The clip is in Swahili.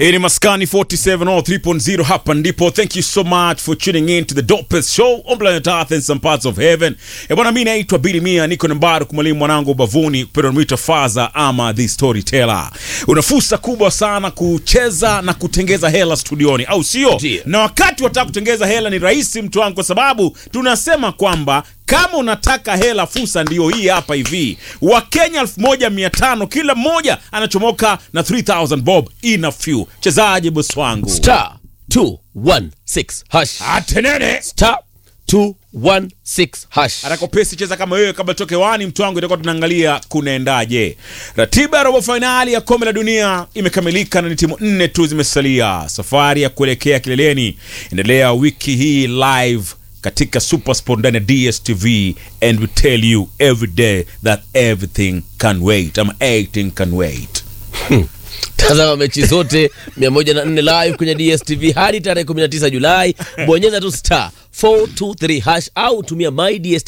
Hii ni Maskani 47 or 3.0 hapa ndipo. Thank you so much for tuning in to the dopest show on planet Earth and some parts of heaven. Eh, bwana mimi naitwa Billy Mia, niko na Mbaru kumwalimu mwanangu bavuni, pero mwita Faza ama the storyteller. Una fursa kubwa sana kucheza na kutengeza hela studioni, au sio? Ndiyo. Na wakati wataka kutengeza hela ni rahisi mtu wangu, kwa sababu tunasema kwamba kama unataka hela, fursa ndiyo hii hapa hivi. Wakenya 1500 kila mmoja anachomoka na 3000 bob in a few. Chezaje boss wangu? star 216 hash Atenene. star 216 hash Atakopesi cheza kama wewe kabla toke wani mtu wangu, itakuwa tunaangalia kunaendaje. Ratiba ya robo fainali ya kombe la dunia imekamilika na ni timu nne tu zimesalia. Safari ya kuelekea kileleni endelea wiki hii live katika Supersport ndani ya DStv and we tell you every day that everything can wait ama everything can wait. tazama mechi zote 104 live kwenye dstv hadi tarehe 19 julai bonyeza tu star 423 hash au tumia my dstv